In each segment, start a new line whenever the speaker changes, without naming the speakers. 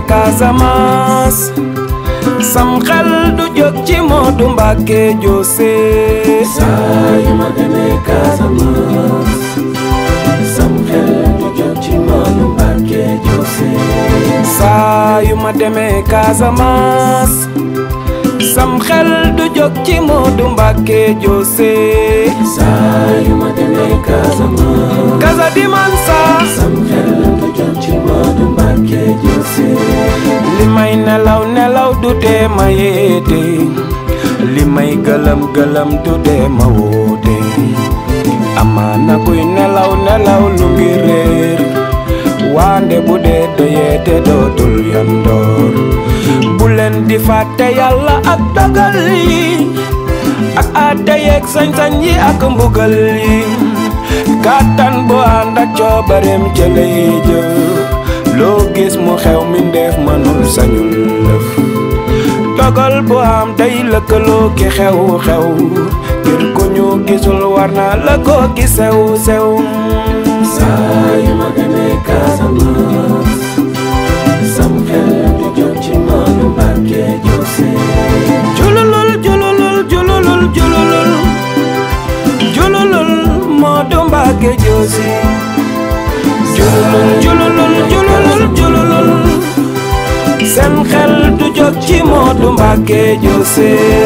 Casamance sam xel du jóg ci Modou Mbacké Diocé
saa yu ma demee Casamance sam xel du jóg ci Modou Mbacké Diocé
saa yu ma demee Casamance sam xel du jóg ci Modou Mbacké Diocé
saa yu ma demee Casamance
Casa di Mansa
sam xel du jóg ci Modou Mbacké Diocé
li may nelaw nelaw du dee ma yeete li may gëlëm gëlëm du dee ma woote amaana kuy nelaw nelaw lu ngi réer waande bu dee doyee te dootul yandoor bu leen di fàtte yàlla ak dogal yi ak àtte yeeg sañ-sañ yi ak mbugal yi kàttan bu ànd ak coobareem jëlay jëf loo gis mu xew mi ndeef mënul sañul lëf dogal bu am day lëkkaloo ki xew xew ngir ko ñu gisul war na la ko gi sew sew
saa yu ma demee Casamance sam xel du jóg ci Modou Mbacké Diocé
jululul jululul jululul jululul jululul Modou Mbacké Diocé jululul jululul jululul jululul seen xel du jóg ci Modou Mbacké Diocé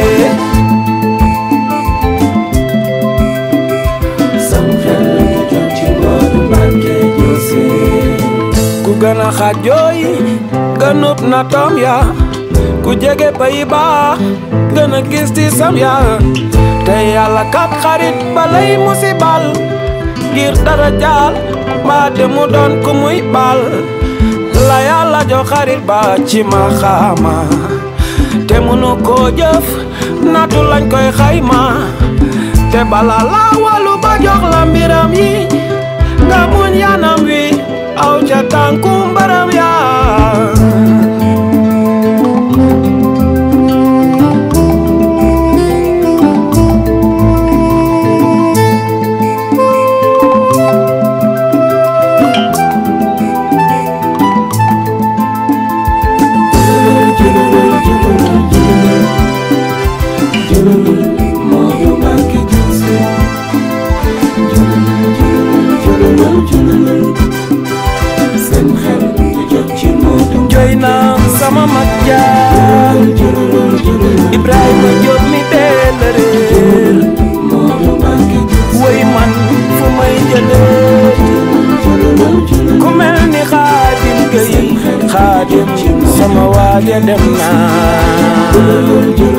sam xel du jóg ci Modou Mbacké Diocé
ku gën a xajooy gënut na toom ya ku jege bay baax gën a gis ci sam ya te yàlla kat xarit balay musibal ngir dara jaal mbaa te mu doon ku muy bal la yàlla jox xarit ba ci ma xaama te munu koo jëf natu lañ koy xayma te bala la walu ba jox la mbiram yi nga muñ yanam wi aw ca tànku mbaram yaa
Modou Mbacké Diocé seen xel du jóg ci Modou
joy naa sama mag jaar Ibrahima Diop mi teel a réer
Modou Mbacké
woy man fu may jëlee ku mel ni xaadim gay xaadim sama waaja dem naa